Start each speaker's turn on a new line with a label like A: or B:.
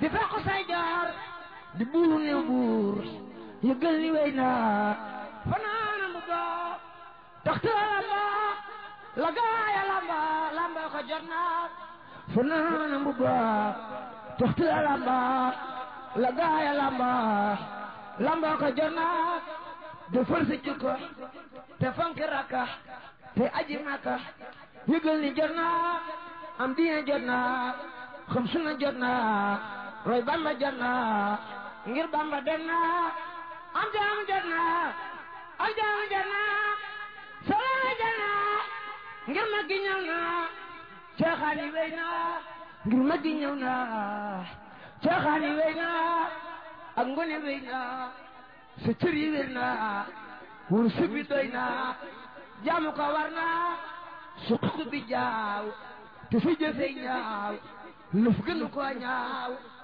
A: di fekk say jaar di buuru ne buur yëgal ni wey naa fanaana mu baa taxte lamba la gaaya lamba lamba ko jot naa fanaana mu baa taxte lamba la gaaya lamba lamba ko jot naa de force jikko te fonk rakka te aji maka yëgal ni jot naa am diine jot naa xam suna jot naa roy bamba jot naa ngir bamba dem naa am jaam jot naa am jaam jot naa solo jot naa ngir ma gi ñëw naa ceexaani wey naa ngir ma gi ñëw naa ceexaani wey naa ak ngone wey naa sa cër yi wér naa wur subi doy naa jaamu ko war naa suq bi jaaw te sa jëfee ñaaw lëf gënu ko ñaaw